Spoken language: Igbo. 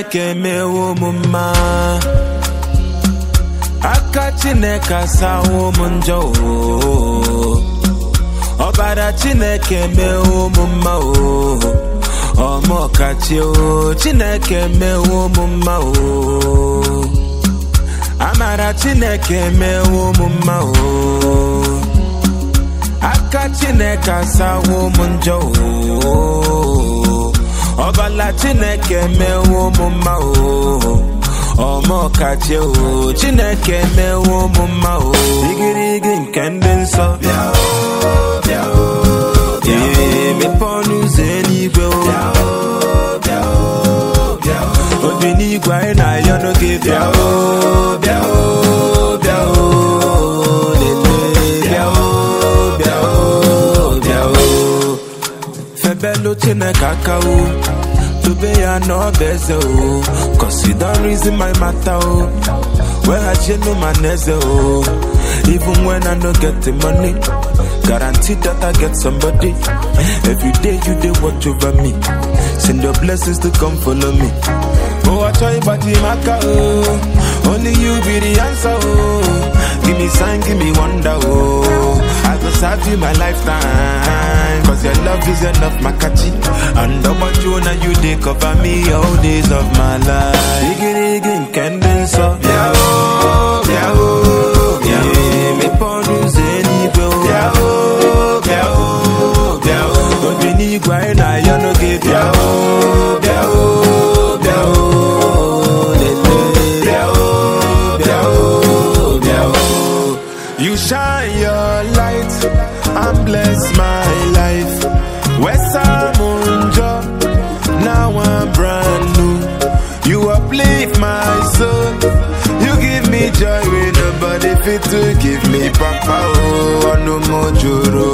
chineke mewo m mma aka chineke asawo m njọ o ọbara chineke mewo m mma o ọmọkachi o chineke mewo m mma o amara chineke mewo m mma o aka chineke asawo m njọ o ọbala chineke mewo m mma o ọmọkachi o chineke mewo m mma o igirigi nke ndị nsọ bịa o bịa o ee mepe ọnụ ụzọ eluigwe o bịa o bịa o bịa o obi n'igwe anyị na-ayọ n'oge bịa o bịa o bịa o lele bịa o bịa o bịa o febelu chineke aka o dobe ya n'ọba eze o cause you don reason my matter o weghachienu ma na eze o even when i no get the money guarantee that i get somebody every day you dey watch over me send your blessings to come follow me oh achọ ịgbaji m aka o only you be the answer o give me sign give me wonder o i go serve you my lifetime cause your love is enough makachi and ọgbọjụ na you dey cover me all days of my life igirigi nke ndị nsọ bịa o bịa o bịa o mepe ọnụ ụzọ eluigwe o bịa o bịa o bịa o obi n'igwe anyị na-ayọ n'oge bịa o bịa o bịa o lele bịa o bịa o bịa o You shine your light and bless my life. Wesamunjo, now I'm brand new. You uplift my soul. You give me joy when nobody fit to give me papa oh no more joro